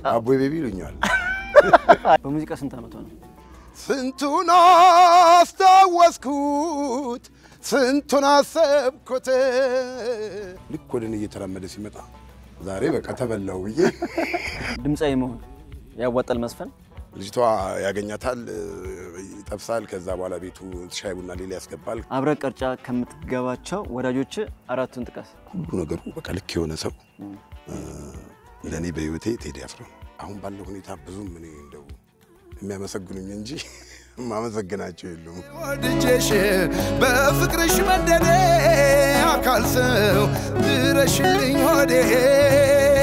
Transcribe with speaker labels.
Speaker 1: አቦ ቤቢ ይሉኛል።
Speaker 2: በሙዚቃ ስንት ዓመቷ ነው?
Speaker 1: ስንቱን አስታወስኩት፣ ስንቱን አሰብኩት። ልክ ወደ እኔ እየተራመደ ሲመጣ ዛሬ በቃ ተበላው ብዬ
Speaker 2: ድምፃዊ መሆን ያዋጣል መስፈን?
Speaker 1: ልጅቷ ያገኛታል፣ ይጠብሳል። ከዛ በኋላ ቤቱ ሻይ ቡና ሌላ ያስገባል።
Speaker 2: አብረ ቀርጫ ከምትገባቸው ወዳጆች አራቱን ጥቀስ።
Speaker 1: ሁሉ ነገሩ በቃ ልክ የሆነ ሰው ለእኔ በህይወቴ ቴዲ አፍሮ ነው። አሁን ባለው ሁኔታ ብዙም እኔ እንደው የሚያመሰግኑኝ እንጂ የማመሰግናቸው የሉም።
Speaker 3: ወድጄሽ በፍቅርሽ መንደዴ አካል ሰው ድረሽልኝ ሆዴ